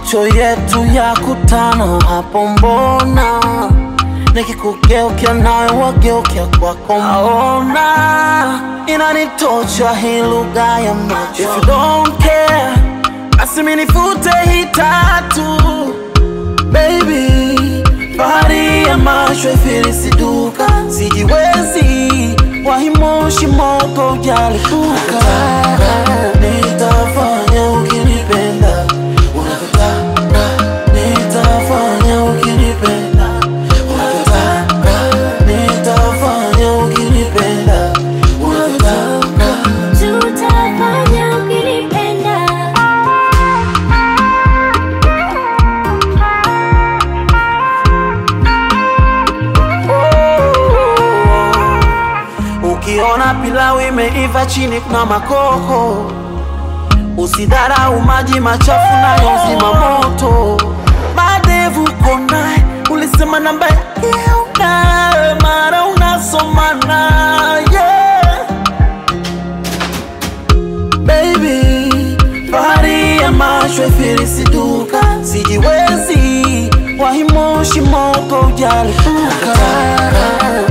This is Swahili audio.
macho yetu ya kutana hapo, mbona nikikugeukia nawe wageukia kwako, naona inanitosha hii lugha ya macho. If you don't care, basi minifute hii tatu baby, fahari ya macho ifilisiduka, sijiwezi wahimoshi moto ujalipuka, nitafanya ukinipenda unavyotaka, nitafanya ukinipenda unavyotaka, nitafanya ukinipenda unavyotaka. Tutafanya ukinipenda Ukiona pilau imeiva chini kuna makoko, usidharau maji machafu nayo zima moto. Madevu konaye, ulisema namba yake unayo, mara unasomana yeah. Baby, fahari ya macho ifilisiduka, sijiwezi wahimoshi moto ujalipuka